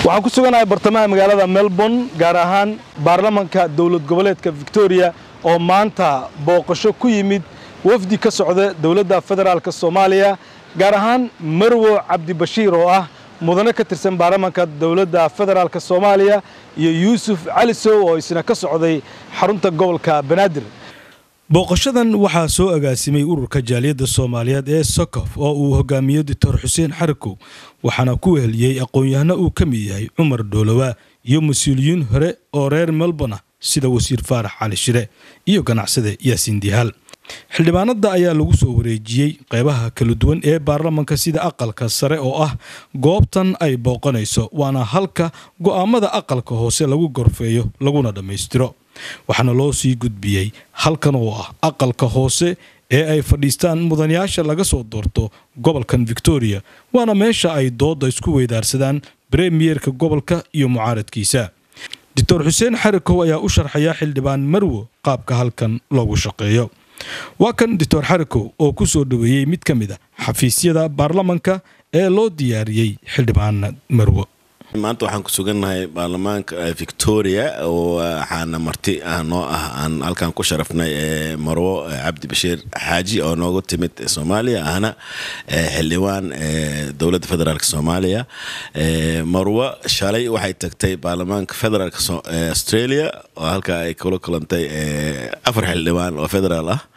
waxaan ku suganahay bartamaha magaalada melbourne gaar ahaan baarlamanka dowlad goboleedka victoria oo maanta booqasho ku yimid wafdi ka socda dowladda federaalk soomaaliya gaar ahaan marwo cabdibashiir oo ah mudane ka tirsan baarlamanka dowladda federaalk soomaaliya iyo yuusuf calisow oo isna ka socday xarunta gobolka banaadir booqashadan waxaa soo agaasimay ururka jaaliyadda soomaaliyeed ee sokof oo uu hogaamiyo doctor xuseen xarikow waxaana ku weheliyey aqoon-yahano uu ka mid yahay cumar dhoolowa iyo mas-uuliyiin hore oo reer melbourne ah sida wasiir faarax cali shire iyo ganacsade yaasiin dihaal xildhibaanada ayaa lagu soo wareejiyey qeybaha kala duwan ee baarlamanka sida aqalka sare oo ah goobtan ay booqanayso waana halka go'aamada aqalka hoose lagu gorfeeyo laguna dhammaystiro waxaana loo sii gudbiyey halkan oo ah aqalka hoose ee ay fadhiistaan mudanayaasha laga soo doorto gobolkan victoria waana meesha ay doodda isku weydaarsadaan bremiyerka gobolka iyo mucaaradkiisa doctor xuseen xarikow ayaa u sharxaya xildhibaan marwo qaabka halkan loogu shaqeeyo waa kan doctor xarikow oo ku soo dhoweeyey mid ka mid a xafiisyada baarlamanka ee loo diyaariyey xildhibaan marwo maanta waxaan ku sugannahay baarlamaanka victoria oo waxaana marti ah noo ah aan halkan ku sharafnay marwo cabdi bashiir xaaji oo noogu timid soomaaliya ahna xildhibaan dowladda federaalk soomaaliya marwo shalay waxay tagtay baarlamaanka federaalk australia oo halkaa ay kula kulantay afar xildhibaan oo federaal ah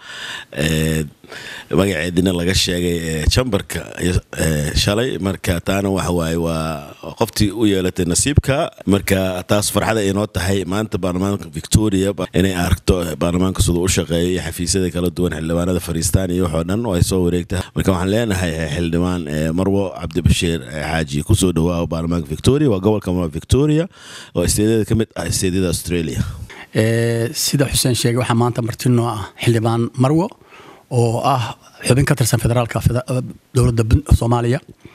magaceedina laga sheegay chamberka shalay marka taana waxawaaye waa qoftii u yeelatay nasiibka marka taas farxada inoo tahay maanta baarlamaanka victoria inay aragto baarlamaanka siduu u shaqeeyo iyo xafiisyada kala duwan xildhibaanada fariistaan iyo waxoo dhan oo ay soo wareegta marka waxaan leenahay xildhibaan marwo cabdibashiir xaaji kusoo dhawaa baarlamaanka victoria waa gobolka victoria oo isteedyada ka mid ah isteedyada australia sida xuseen sheegay waxaa maanta martinoo ah xildhibaan marwo oo ah xubin ka tirsan federaalka dowladda soomaaliya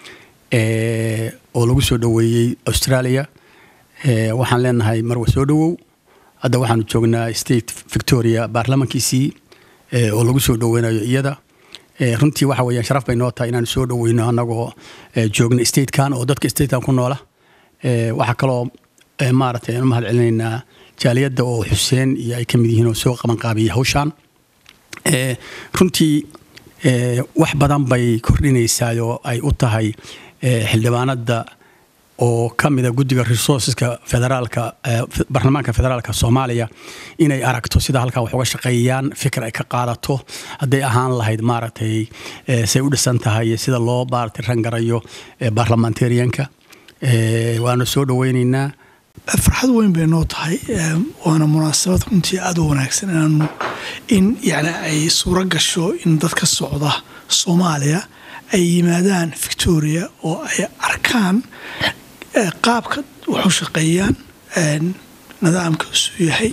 oo lagu soo dhoweeyey australia waxaan leenahay marwo soo dhowow hadda waxaanu joognaa state victoria baarlamankiisii oo lagu soo dhoweynayo iyada runtii waxa weeyaan sharaf bay noo tahay inaanu soo dhoweyno annagoo joogna statekan oo dadka statekan ku noola waxaa kaloo maaragtay aanu mahad celinaynaa jaaliyadda oo xuseen iyo ay ka mid yihiin oo soo qabanqaabiyey hawshaan runtii wax badan bay kordhinaysaa oo ay u tahay xildhibaanada oo ka mida guddiga resourceska federaalka baarlamaanka federaalka soomaaliya inay aragto sida halkaa wax uga shaqeeyaan fikir ay ka qaadato hadday ahaan lahayd maaragtay say u dhisan tahay sida loo maaragtay rangarayo baarlamentarianka waanu soo dhoweynaynaa farxad weyn bay noo tahay waana munaasabad runtii aada u wanaagsan inaanu in yani ay suuro gasho in dad ka socda soomaaliya ay yimaadaan victoria oo ay arkaan qaabka waxu shaqeeyaan nidaamka usuu yahay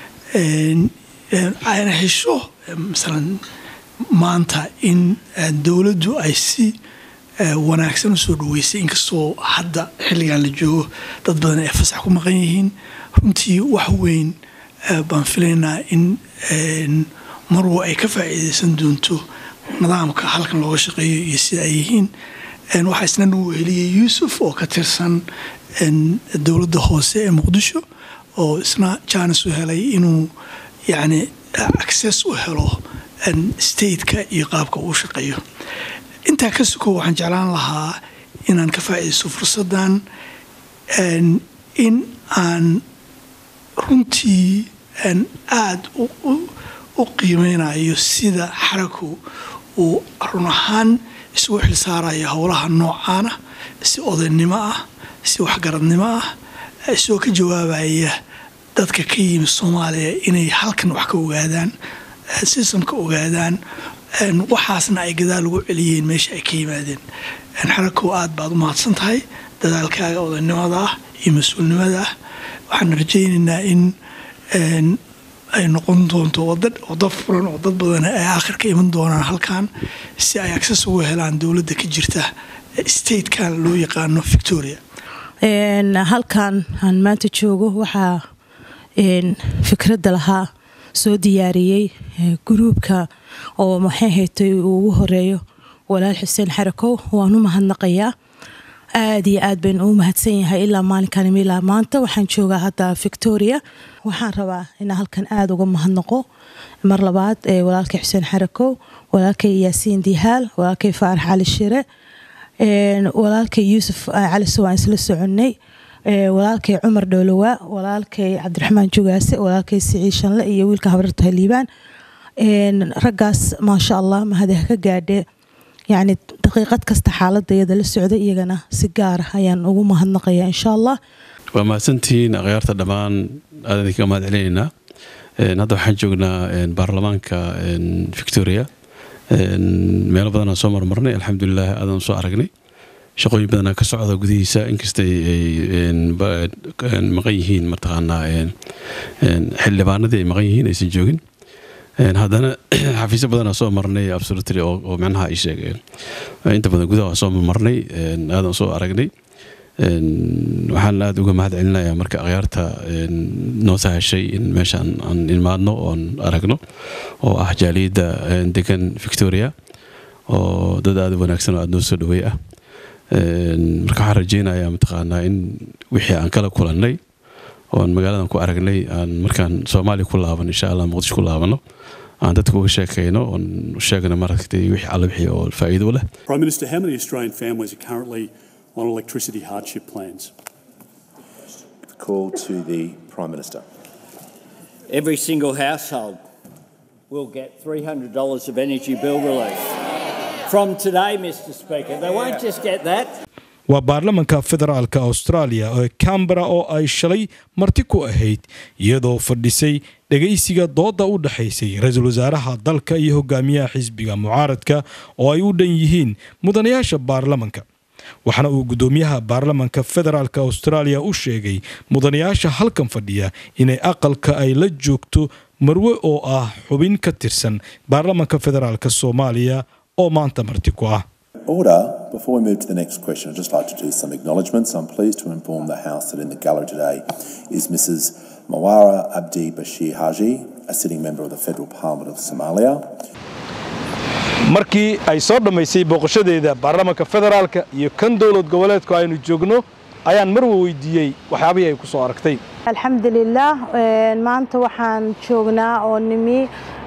ayna hesho masalan maanta in dowladdu ay si wanaagsan usoo dhaweysay inkastoo hadda xilligan la joogo dad badan ay fasax ku maqan yihiin runtii wax weyn baan filaynaa in marwo ay ka faa'iidaysan doonto nidaamka halkan looga shaqeeyo iyo sida ay yihiin waxaa isna nagu heliyay yuusuf oo ka tirsan dowladda hoose ee muqdisho oo isna jaanis u helay inuu yacni access u helo stateka iyo qaabka uu shaqeeyo intaa ka suko waxaan jeclaan lahaa inaan ka faa'iidaysto fursaddan in aan runtii aada u qiimeynayo sida xaraku uu run ahaan isugu xilsaarayo howlaha noocaana si odaynimo ah si waxgaradnimo ah isagoo ka jawaabaya dadka ka yimi soomaaliya inay halkan wax ka ogaadaan sistamka ogaadaan waxaasna ay gadaal ugu celiyeen meesha ay ka yimaadeen xarakow aad baad u mahadsan tahay dadaalkaaga odaynimada ah iyo mas-uulnimada ah waxaan rajaynaynaa in ay noqon doonto wado furan oo dad badan ay aakhirka iman doonaan halkan si ay access ugu helaan dowladda ka jirta statekan loo yaqaano victoria halkan aan maanta joogo waxaa fikradda lahaa soo diyaariyey gruubka oo maxay haytay uu ugu horeeyo walaal xuseen xarakow waan u mahadnaqayaa aad iyo aad baynu u mahadsan yahay ilaa maalinkan ilaa maanta waxaan joogaa hadda victoria waxaan rabaa inaan halkan aada uga mahadnaqo mar labaad walaalkay xuseen xarakow walaalkay yaasiin dihaal walaalkay faarax cali shire walaalkay yuusuf cali sowaan isla soconnay walaalkay cumar dhowlowaa walaalkay cabdiraxmaan jugaase walaalkay siciid shanle iyo wiilka habarta liibaan raggaas maasha allah mahadeh ka gaadhe yacni daqiiqad kasta xaaladayada la socda iyagana si gaara ayaan ugu mahadnaqaya insha allah waa mahadsantihiin akhyaarta dhammaan aadan idinka mahad celinaynaa hadda waxaan joognaa baarlamaanka victoria meelo badanaan soo marmarnay alxamdulilah aadan soo aragnay shaqooyin badanaa ka socda gudihiisa inkastay ay maqan yihiin mataqaanaa xildhibaanadii ay maqan yihiin aysan joogin haddana xafiisyo badanaa soo marnay absolutely oo macnaha ay sheegeen inta badan gudaha soo marnay aadan soo aragnay waxaan aada uga mahad celinayaa marka akhyaarta noo sahashay in meeshaan aan imaadno oon aragno oo ah jaaliyadda degan victoria oo dad aada u wanaagsan oo aada noo soo dhaweey ah marka waxaan rajeynayaa mataqaanaa in wixii aan kala kulannay oon magaaladan ku aragnay aan markaan soomaaliya ku laaban insha allah muqdisho ku laabano aan dadka uga sheekayno oon sheegno maaragtay wixii alla wixii oo faa'iido leh Prime Minister, how many Australian families are currently on electricity hardship plans? The call to the Prime Minister. Every single household will get $300 of energy bill relief. From today, Mr Speaker, they won't just get that. waa baarlamanka federaalka austraaliya ee cambara oo ay shalay marti ku ahayd iyadoo fadhisay dhegaysiga doodda u dhexaysay ra-iisul wasaaraha dalka iyo hogaamiyaha xisbiga mucaaradka oo ay u dhan yihiin mudanayaasha baarlamanka waxaana uu guddoomiyaha baarlamanka federaalka austraaliya u sheegay mudanayaasha halkan fadhiya inay aqalka ay la joogto marwe oo ah xubin ka tirsan baarlamanka federaalka soomaaliya oo maanta marti ku ah Order. Before we move to the next question, I'd just like to do some acknowledgements. I'm pleased to inform the House that in the gallery today is Mrs. Mawara Abdi Bashir Haji, a sitting member of the Federal Parliament of Somalia. markii ay soo dhammaysay booqashadeeda baarlamanka federaalka iyo kan dowlad goboleedku aynu joogno ayaan marwa weydiiyey waxyaabihii ay ku soo aragtay alxamdulilah maanta waxaan joognaa oo nimi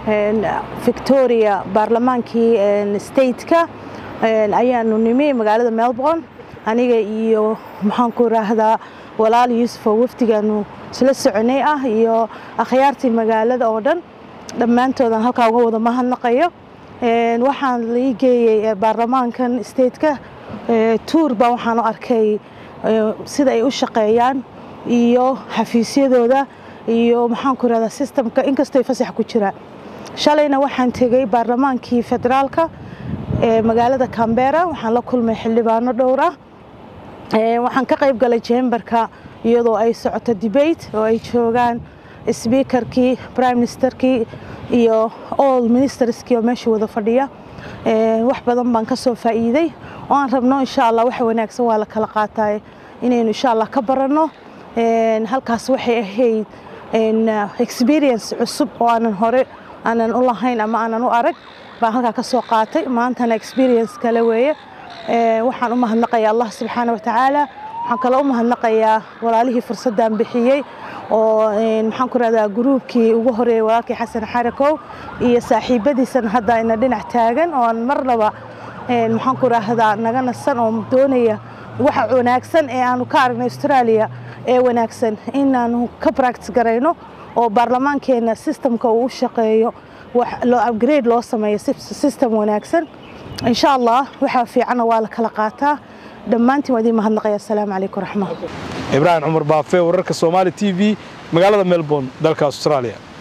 victoria baarlamaankii stateka ayaanu nimi magaalada melbourne aniga iyo maxaan ku raahdaa walaal yuusuf oo wafdigaanu isla soconay ah iyo akhyaartii magaalada oo dhan dhammaantoodaan halkaa uga wada mahadnaqayo waxaan lai geeyey baarlamaankan stateka tuur baa waxaan u arkay sida ay u shaqeeyaan iyo xafiisyadooda iyo maxaan ku rahdaa sistamka inkastoo fasax ku jiraan shalayna waxaan tegey baarlamaankii federaalka magaalada cambera waxaan la kulmay xildhibaano dhowr ah waxaan ka qayb galay jemberka iyadoo ay socoto debate oo ay joogaan sbiikarkii prime ministerkii iyo all ministerskii oo meesha wada fadhiya wax badan baan ka soo faa'iiday oo aan rabno insha allah wax wanaagsan waa la kala qaataay inaynu insha allah ka baranno halkaas waxay ahayd experience cusub oo aanan hore aanan u lahayn ama aanan u arag baan halkaa ka soo qaatay maantana experience kale weeye waxaan u mahadnaqayaa allah subxaana watacaala waxaan kaloo u mahadnaqayaa walaalihii fursaddan bixiyey oo maxaan ku rahdaa gruubkii ugu horeeyey walaalkii xasan xarakow iyo saaxiibadiisan hadda ina dhinac taagan oo aan marnaba maxaan ku rahdaa naga nasan oo doonaya waxa wanaagsan ee aanu ka aragnay australia ee wanaagsan inaanu ka practice garayno oo baarlamaankeenna systemka uu u shaqeeyo loo upgrade loo sameeyo system wanaagsan insha allah waxaa fiicanna waa la kala qaataa dhammaantiin waa idiin mahadnaqaya asalaamu calaykum raxma ibraahim cumar baafe wararka soomaali t v magaalada melbourne dalka australia